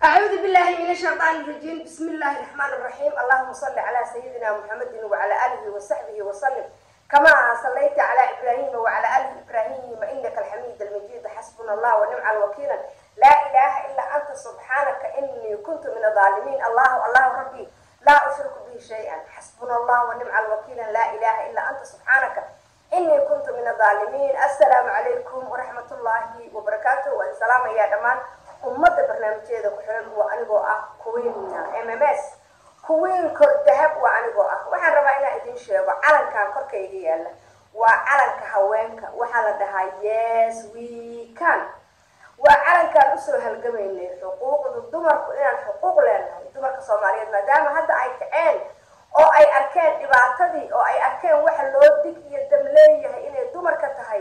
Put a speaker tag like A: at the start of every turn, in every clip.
A: أعوذ بالله من الشيطان الرجيم بسم الله الرحمن الرحيم اللهم صل على سيدنا محمد وعلى آله وصحبه وسلم كما صليت على إبراهيم وعلى آل إبراهيم إنك الحميد المجيد حسبنا الله ونعم الوكيل لا إله إلا أنت سبحانك إني كنت من الظالمين الله الله ربي لا أشرك به شيئا حسبنا الله ونعم الوكيل لا إله إلا أنت سبحانك إني كنت من الظالمين السلام عليكم ورحمة الله وبركاته والسلام يا دمان ummadda barnaamijyeeda ku xiran waa anigoo ah kuwiin m m s kuwiin kor dahab waa anigoo ah waxaan rabaa inaan idin sheego calankan korkayga yaalla waa calanka haweenka waxaa la dhahaa yes we can waa calankaan usoo halgamaynay xuquuqda dumarku inaan xuquuq leenahay dumarka soomaaliyeed maadaama hadda ay kaceen oo ay arkeen dhibaatadii oo ay arkeen waxa loo dig iyo dam leeyahay inay dumarka tahay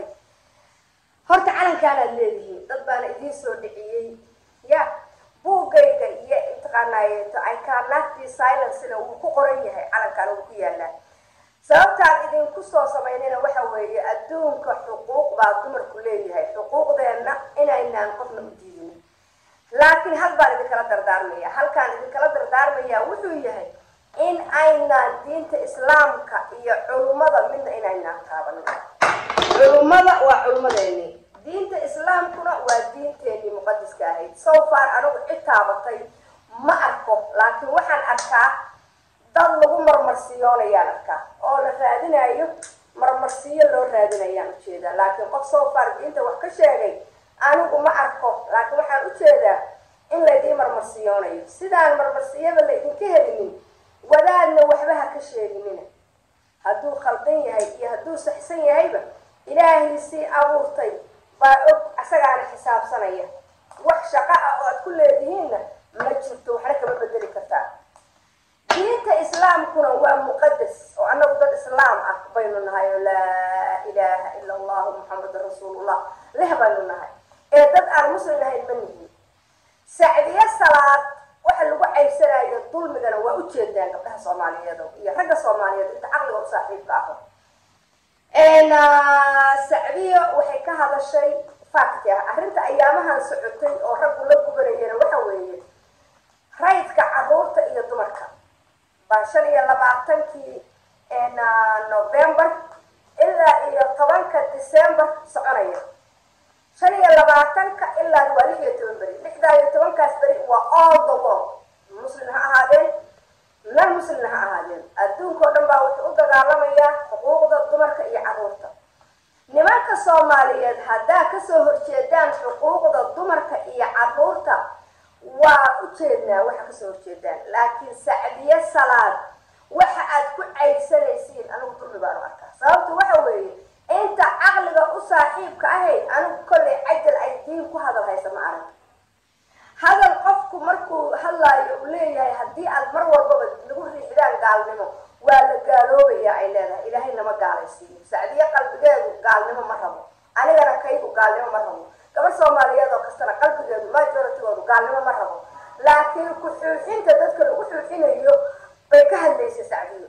A: horta calankaanaad leedihiin dad baana idiin soo dhiciyey ya buugayga iyo intaqaanaayeeto i cannot be silencena wuu ku qoran yahay calankaan wuu ku yaalaa sababtaan idinku soo samaynayna waxa weeye adduunka xuquuq baa dumarku leeyahay xuquuqdeenna inaynaan qofna u diidin laakiin hal baan idinkala dardaarmaya halkaan idinkala dardaarmaya wuxuu yahay in aynaan diinta islaamka iyo culummada midna inaynaan taabanin culummada waa culummadeeni diinta islaamkuna waa diinteenii muqadiska ahayd so far anigu cid taabatay ma arko laakiin waxaan arkaa dad lagu marmarsiyoonayaan arkaa oo la raadinayo marmarsiyo loo raadinayaan ujeedaa laakiin qof so far diinta wax ka sheegay anigu ma arko laakiin waxaan ujeedaa in laydiin marmarsiyoonayo sidaan marmarsiyada laydinka helinin wadaadna waxba ha ka sheeginina hadduu khaldan yahay iyo hadduu saxsan yahayba ilaahay sii abuurtay baa og asagaana xisaabsanaya wax shaqo ah oo aad ku leedihiinna ma jirto waxna kama bedeli kartaa diinta islaamkuna waa muqadas oo annagu dad islaam ah baynu nahay oo laa ilaaha ila allahu muxamedun rasuulullah leh baynu nahay ee dad aan muslim ahayn ma nihin sacdiye salaad waxa lagu caybsanayo dulmigana waa ujeedaan gabdhaha soomaaliyeed iyo ragga soomaaliyeed inta caqliga u saaxiibka ah sacdiya waxay ka hadashay fakti ah arrinta ayaamahan socotay oo raggu la gubanayana waxa weeye raydka caruurta iyo dumarka baa shan iyo labaatankii november ilaa iyo tobanka december soconaya shan iyo labaatanka ilaa waa lix iyo toban beri lixdaa iyo tobankaas beri waa all the world muslim ha ahaadeen nan muslimna ha ahaadeen adduunka o dhan baa wuxuu u dagaalamayaa xuquuqda dumarka iyo caruurta nimanka soomaaliyeed haddaa kasoo horjeedaan xuquuqda dumarka iyo caruurta waa ujeednaa waxa kasoo horjeedaan laakiin sacdiye salaad waxa aad ku caybsanaysiin anigu dulmi baanu arkaa sababtu waxa weeye inta caqliga u saaxiibka ahayd anigu kollay cajal ay diin ku hadal haysa ma arag hadal qofku markuu hadlaayo uu leeyahay haddii aad mar walbaba nagu riixdaan gaalnimo waa la gaaloobaya ay leedahay ilaahay nama gaalaysiiyo sacdiye qalbigeedu gaalnimo ma rabo anigana kaygu gaalnimo ma rabo gabar soomaaliyeed oo kastana qalbigeedu majoritygoodu gaalnimo ma rabo laakiin ku-xuuxinta dadka lagu xuuxinayo bay ka hadlaysay sacdiyo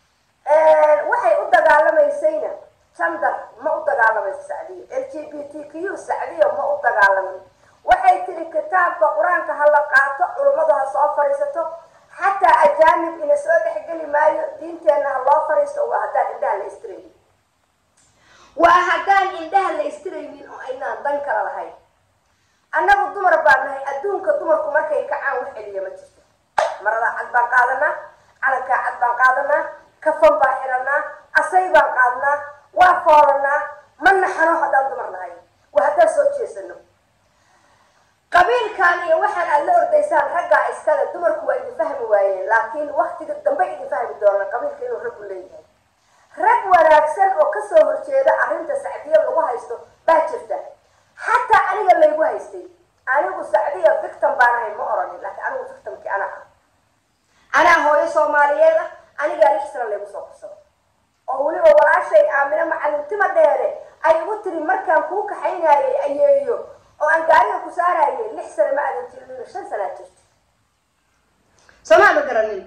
A: waxay u dagaalamaysayna jandar ma u dagaalamayso sacdiyo l g b t q sacdiyo ma u dagaalamin waxay tiri kitaabka qur-aanka ha la qaato culummadu ha soo fadhiisato xataa ajaanib ina soo dhexgeli maayo diinteenna ha loo fadhiisto waa haddaan indhaha la istiraynin waa haddaan indhaha la istiraynin oo aynaan dan kala lahayn annagu dumar baa nahay adduunka dumarku markay kacaan wax celiya ma jirto marada cad baan qaadanaa calankaa cad baan qaadanaa kafan baan xiranaa asay baan qaadnaa waa foolanaa ma naxano haddaan dumar nahay waa haddaan soo jeesano qabiilkan iyo waxaan aad la ordaysaan raggaa iskale dumarku waa idin fahmi waayeen laakiin waktiga dambe idin fahmi doonaan qabiilka inuu raggu leeyahay rag wanaagsan oo kasoo horjeeda arrinta sacdiya lagu haysto baa jirta xataa aniga laygu haystay anigu sacdiya victim baan ahay ma oranin laakiin anigu victimkii anaa ah anaa hooyo soomaaliyeed ah anigaa lix sana laygu soo korsado oo weliba walaashay aamino macalintima dheere ay igu tiri markaan kuu kaxaynayay ayeeyo oo aan gaariga ku saarayay lix sane ma aadan jirin shan sanaa jirta soomaa ma garanin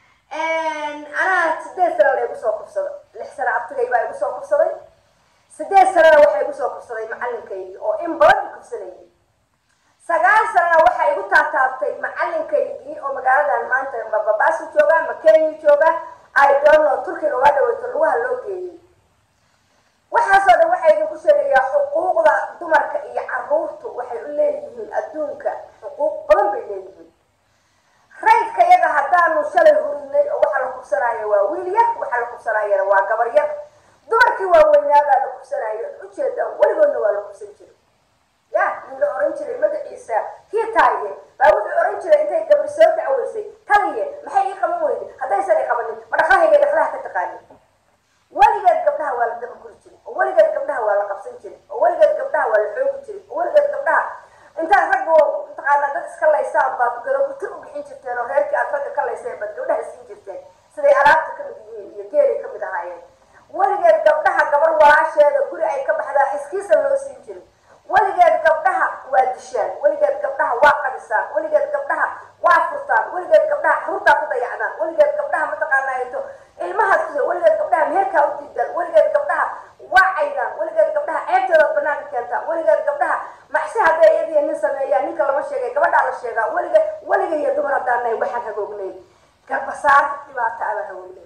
A: anaa sideed sana la igu soo kufsada lix sana abtigay baa igu soo kufsaday sideed sanana waxaa igu soo kufsaday macalinkaygi oo in badan i kufsanayay sagaal sanana waxaa igu taataabtay macalinkaygii oo magaaladan maanta mababaasu jooga ma kenya jooga i don't know turkiga waa dhaweyto lugaha loo geeyey waxaasoo dhan waxaa idinku sheegayaa xuquuqda dumarka iyo caruurtu waxay u leeyihiin adduunka xuquuq badan bay leeyihiin raydka yaga haddaanu shalay hurinay oo waxaa la kubsanaayo waa wiil yar waxaa la kubsanaayana waa gabar yar dumarkii waaweynaabaa la kubsanaayo ujeedaan weligoodna waa la kubsan jiray ya nin la oran jiray magaciisa hiitaaye baa wuxuu oran jiray intay gabri soo dacweysay taliye maxay ii qaban weyday haddaysan i qabanin ma dhaqlahayga dhaqlaha ka taqaanin weligeed gabdhaha waa la dabaguri jiray oo weligeed gabdhaha waa la qabsan jiray oo weligeed gabdhaha waa la xoogi jiray oo weligeed gabdhaha intaad ragga mataqaanaa dad iska laysaan baad garobuti u bixin jirteen oo reerkii aad ragga ka layseen baad gabdhaha siin jirteen siday alaabta kamid yihiin iyo geelay kamid ahaayeen weligeed gabdhaha gabar walaasheeda guri ay ka baxdaa xiskiisa loo siin jiray weligeed gabdhaha waa dishaan weligeed gabdhaha waa qadisaan weligeed gabdhaha waa furtaan weligeed gabdhaha caruurtaa ku dayacdaan weligeed gabdhaha mataqaanaato ilmahaas ku weligeed gabdhaha meherkaa u diidaan weligeed gabdhaha waa caydaan weligeed gabdhaha ceebtooda banaanka keentaan weligeed gabdhaha macsi hadday iyadiyo nin sameeyaan ninka lama sheegay gabadhaa la sheegaa weliga weliga iyo dumar haddaan nahay waxaan hagoognay garbasaar dhibaato abaa hagoognay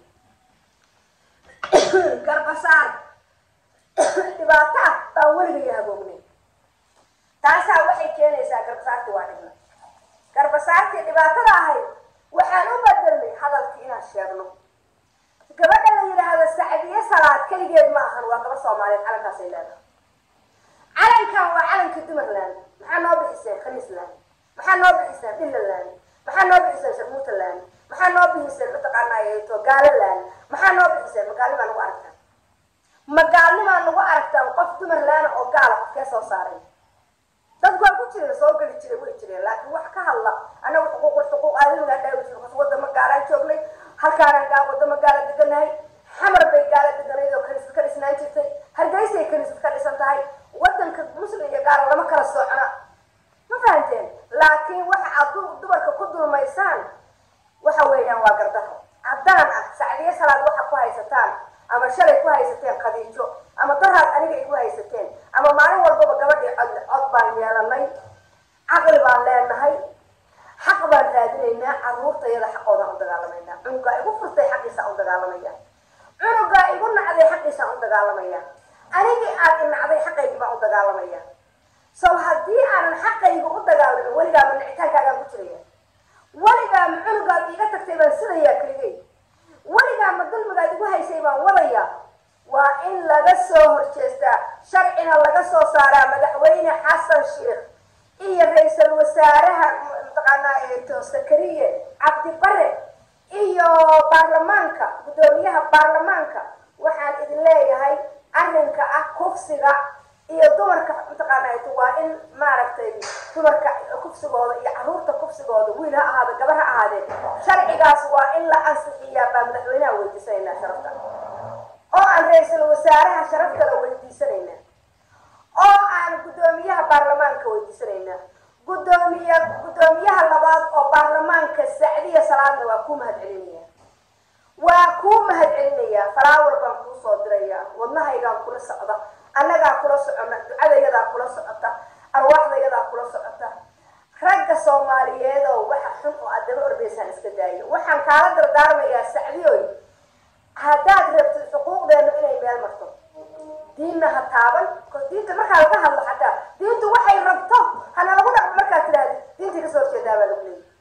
A: garbasaar dhibaato ah baan weliga iyo hagoognay taasaa waxay keenaysaa garbasaartii waa dhibna garbasaartii dhibaatada ahayd waxaan u bedelnay hadalkii inaan sheegno gabadha la yidhaahdo sacdiye salaad keligeed ma ahan waa gabar soomaaliyeed calankaasay leedahay calankan waa calanka dumarland maxaa noo bixiseen khaniisland maxaa noo bixiseen dhillaland maxaa noo bixiseen sharmuutaland maxaa noo bixiseen mataqaanaato gaalaland maxaa noo bixiseen magaalnimaa nagu aragtaan magaalnimaa nagu aragtaan qof dumarlaana oo gaala qofkee soo saaray dadku waa ku jireen soo geli jiray way jireen laakiin wax ka hadla anagu xuquuqul xuquuq aadamigaa dhaawi jir kas wadama gaalaan joognay halkaanaan gaa wadamo gaala deganahay xamar bay gaala deganayd oo kaniisad ka dhisnaan jirtay hargeysay kaniisad ka dhisan tahay wadanka muslim iyo gaala lama kala socna ma fahanteen laakiin waxa aad dumarka ku dulmaysaan waxa weeyaan waa gardaro caddaan ah sacdiye salaad waxa ku haysataan ama shalay ku haysateen khadiijo ama daraad aniga igu haysateen ama maalin walbaba gabadhii cod cod baan yeelanay caqli baan leenahay xaq baan raadinaynaa caruurtayada xaqoodaan u dagaalamaynaa cunugaa igu furtay xaqiisaan u dagaalamaya cunugaa igu nacday xaqiisaan u dagaalamaya anigii aad inacday xaqaygii baan u dagaalamaya sow haddii aanan xaqayga u dagaalamin weligaama nicitaankaagaan ku jiraya weligaama cunugaad iiga tagtay baan sidayaa keligay weligaama dulmigaad igu haysay baan wadaya waa in laga soo horjeestaa sharcina laga soo saaraa madaxweyne xasan sheekh iyo ra-iisal wasaaraha mataqaanaa sakariye cabdi bare iyo baarlamaanka guddoomiyaha baarlamaanka waxaan idin leeyahay arrinka ah kufsiga iyo dumarka mataqaanaa waa in maaragtay dumarka kufsigooda iyo caruurta kufsigooda wiil ha ahaada gabar ha ahaadee sharcigaas waa in la ansixiyaa baa madaxweynaha weydiisanaynaa sharafta oo aan ra-iisal wasaaraha sharaftala weydiisanaynaa oo aan guddoomiyaha baarlamaanka weydiisanaynaa guddoomiye guddoomiyaha labaad oo baarlamaanka sacdiya salaadna waa kuu mahad celinaya waa kuu mahad celinaya falaawar baan kuu soo diraya wadnahaygaan kula socda annagaa kula socona ducadayadaa kula socota arwaaxdayadaa kula socota ragga soomaaliyeed oo waxa xun oo aad daba ordaysaan iska daayo waxaan kaala dardaarmayaa sacdiyoy haddaad rabtid xuquuqdeenu inay meel marto diinna ha taaban diinta markaa laga hadlo xataa diintu waxay rabto hana lagu dhaqmo markaad tidhahdid diintii kasoo horjeedaa baa lagu leeyay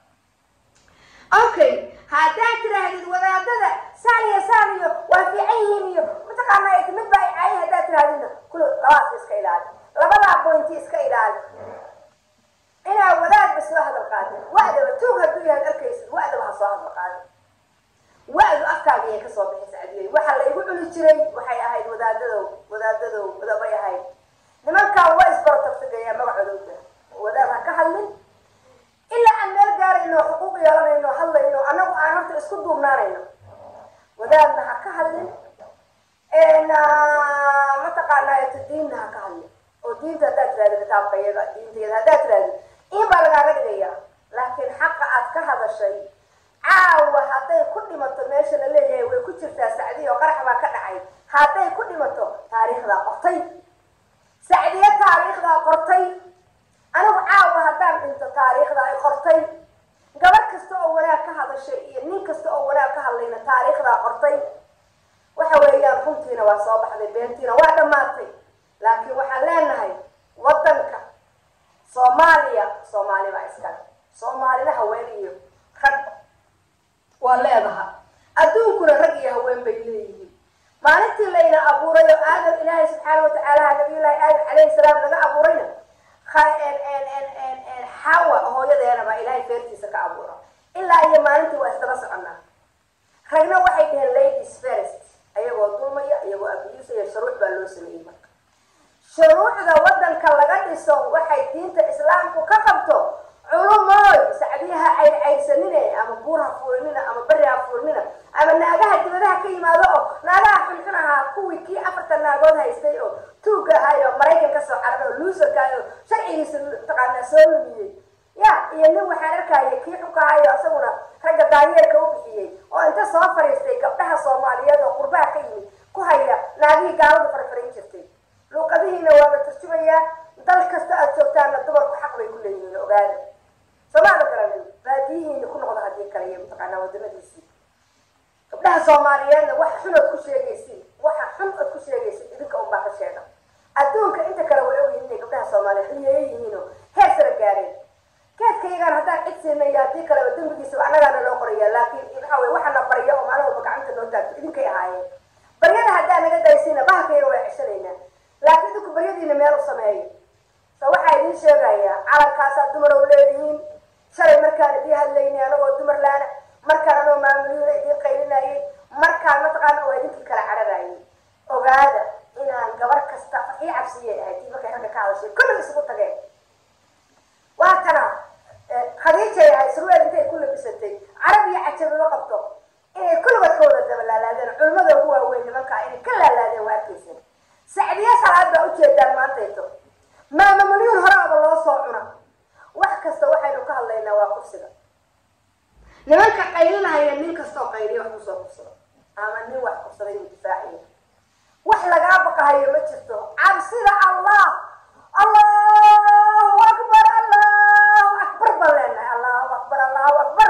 A: okay haddaad tidhaahdid wadaadada saan iyo saan iyo waa fiican yihiin iyo mataqaanaa mid baa caayi haddaad tidhahdidna kul labadaas iska ilaali labadaa bointi iska ilaali inaa wadaadba soo hadal qaadin wa'daba tuug hadduu yahay arkaysid wa'daba ha soo hadal qaadin wa-du afkaaga ayay kasoo bixi sacdiyey waxaa la igu cuni jiray waxay ahayd wadaadadow wadaadadow wadabay ahayd nimankaan waa isbarotagtagayaa magacodowda wadaad ha ka hadlin ilaa aan meel gaarayno xuquuq yeelanayno hadlayno annagu aan horta isku duubnaanayno wadaadna ha ka hadlin mataqaanaato diinna ha ka hadlin oo diinta haddaad tirahdid kitaabka iyaga diintayada haddaad tirahdid in baa lagaaga dhigaya laakiin xaqa aad ka hadashay caawa hadday ku dhimato meesha la leeyahay way ku jirtaa sacdiya oo qarax baa ka dhacay hadday ku dhimato taariikhdaa qortay sacdiye taariikhdaa qortay anigu caawa haddaan dhinto taariikhda ay qortay gabadh kasta oo wanaag ka hadashay iyo nin kasta oo wanaag ka hadlayna taariikhdaa qortay waxa weeyaan runtiina waa soo baxday beentiina waa dhammaatay laakiin waxaan leenahay waddanka soomaaliya soomaali baa iskale soomaalina haween iyo rag waa leedaha adduunkuna rag iyo haween bay leeyihiin maalintii layna abuuray oo aadam ilaahay subxaana watacaala nabiyullaahi aadam calayhi salaam naga abuurayna xawa hooyadeena baa ilaahay feertiisa ka abuura ilaa iyo maalintii waa isdaba soconnaa ragna waxay dhaheen ladies first ayagoo dulmaya iyagoo abiyuusaya shuruuc baa loo sameeyey marka shuruucda waddanka laga dhiso waxay diinta islaamku ka qabto culumoy sacdiyaha ay caydsanine ama buur ha fuulinina ama beri ha fuulinina ama naagaha dibadaha ka yimaado oo naagaha xunxun ahaa kuwii kii afartan naagood haystay oo tuugga ahaay oo maraykan kasoo cararay oo luusarka ahay oo sharcigiisa taqaanaa soo lumiyey ya iyo nin waxaan arkaya kii xunka ahayo isaguna ragga daayeerka u bixiyey oo inta soo fariistay gabdhaha soomaaliyeed oo qurbaha ka yimid ku haya naagihii gaaladu farfarin jirtay luuqadihiina waa la turjumayaa dal kasta aad joogtaana dumarku xaq bay ku leeyihiin ogaada somaala garanin baadiyihiina ku noqda haddii kale iyo mataqaanaa wadamadiisii gabdhaha soomaaliyeedna waxa xun ood ku sheegaysin waxa xun ood ku sheegaysin idinka unbaa ka sheega adduunka inta kale way ogyihin inay gabdhaha soomaaliyeed xiliyeeya yihiinoo heer sara gaareen keedkayagaan haddaan cid siinay haddii kaleba dembigiisaba annagaana loo qoraya laakiin waxa wey waxana barya oo maalin walba gacanta noo taagto idinkay ahaayeen baryada haddaa naga daysina bahalkayga waa ceshanaynaa laakiin idinku baryadiina meel u sameeyo so waxaa idiin sheegayaa calankaasaa dumar oo leedihiin shalay markaan idiin hadlaynay anagoo dumar laana markaan anoo maamuliina idiin qaylinayay markaan mataqaana waa idinkii kala cararayay ogaada inaan gabar kasta ii cabsiyay ahayd tii markay ragga ka hadashay kulli isugu tageen waa tana khadiijay ahay surweel intay ku labisatay carab iyo cajabima qabto inay kulligood ka wada daba laalaadeen culimmada ugu waaweyn nimankaa inay ka laalaadeen waa arkaysan sacdiya salaad baa ujeedaan maantayto maama malyuun horaaba loo soo cuna wax kasta waxaynu ka hadlaynaa waa kursiga nimanka qaylinahayna nin kastoo qayliya wax kusoo kursado ama nin wax kursaday uu difaaciya wax lagaa baqahayo ma jirto cabsida allah allahu akbar allahu akbar baan leenahay allahu akbar allahu akbar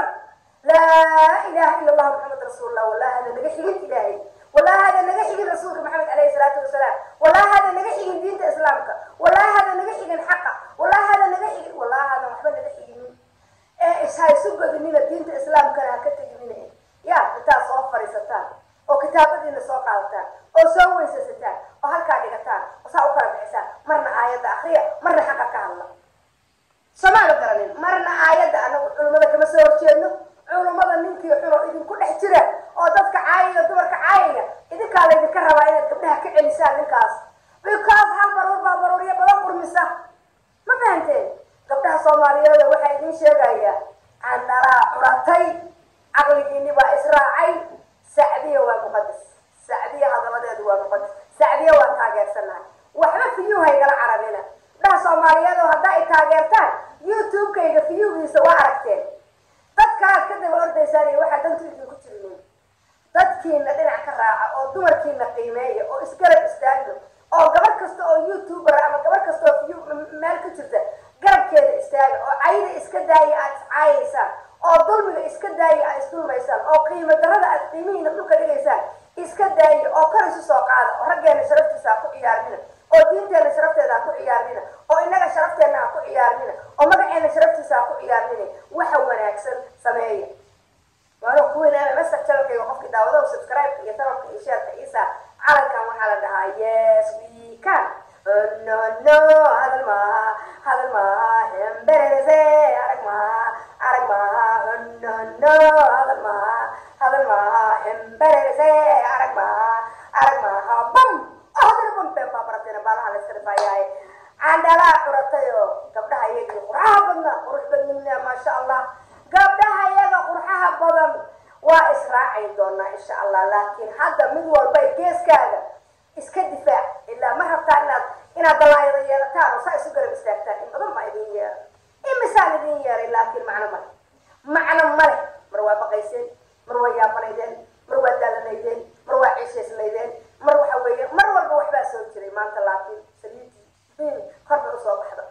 A: laa ilaha ila allah maxamed rasuulullah walaa hada naga xigin ilaahay walaa hada naga xigin rasuulka maxamed alayhi salaatu wasalaam walaa hada naga xigin diinta islaamka walaa hada naga xigin xaqa walaa hada naga xigin walaa hada waxba naga xiginin ee ishaysu godinina diinta islaamkana ha ka teginina ya intaad soo fariisataan oo kitaabadiina soo qaadataan oo soo weysasataan oo halkaa dhigataan oo saa u kala bixisaan marna aayadda akriya marna xaqa ka hadla somaala garanin marna aayadda anagu culummada kama soo horjeedno culummada ninkii xunoo idinku dhex jira oo dadka caayaya dumarka caayaya idinkaa laydinka rabaa inaad gabdhaha ka celisaan ninkaas because hal baruur baa baruuryo badan qurmisa ma fahanteen gabdhaha soomaaliyeed waxaa idiin sheegayaa candhalaa curatay caqligiini baa israacay sacdiya waa muqadas sacdiya hadaladeedu waa muqadas sacdiya waa taageersanahay waxba fiyuu haygala carabina gabdhaha soomaaliyeed oo haddaa ay taageertaan youtube-kayga fiyugiisa waa aragteen dadkaad ka daba ordaysaan iyo waxaa dantu idinku jirinin dadkiina dhinac ka raaca oo dumarkiina qiimeeya oo isgarab istaagno oo gabar kasta oo youtuber ama gabar kasta oo view meel ka jirta garabkeeda istaaga oo cayda iska daaya aad iscaayaysaan oo dulmiga iska daaya aad isdulmaysaan oo qiimo darada aad qiimihiina dhulka dhigaysaan iska daaya oo kor isu soo qaada oo raggeena sharaftiisa ha ku ciyaarnina oo diinteena sharafteeda ha ku ciyaarnina oo inaga sharafteena ha ku ciyaarnina oo magaceena sharaftiisa ha ku ciyaarnina waxa wanaagsan sameeya waana kuwinaana message channelkayga qofkii daawado subscribe iyo sababka iyo sheerka isa calankan waxaa la dhahaa yes we can no no hadal maaha hadal maaha hemberese arag maaha arag maaha no no hadal maaha hadal maaha hemberese arag maaha arag maaha bam oh hadal bam bem baa barateena baalaha la iska dhifaayahay candhalaa curatay oo gabdhaha iyagii qurxaha badna qurux badnimna maasha allah gabdhaha iyaga qurxaha badan waa israaci doonaa insha allah laakiin hadda mid walba geeskaaga iska difaac ilaa ma rabtaa inaad inaad dalaayada yeelataan oo saa isu garab istaagtaan in badan baa idin yeera imisaan idin yeeray laakiin macno male macno male mar waa baqayseen mar waa yaabanaydeen mar waa daalanaydeen mar waa ciishaysnaydeen mar waxa weeye mar walba waxbaa soo jiray maanta laakiin saliidii korbay usoo baxda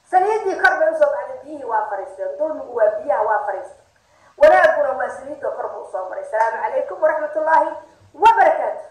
A: saliidii kor bay usoo baxday biyihii waa fariisteen dulmigu waa biyaha waa fariista wanaaguna waa saliidda kor buu usoo maray asalaamu calaykum waraxmat ullaahi wabarakaatu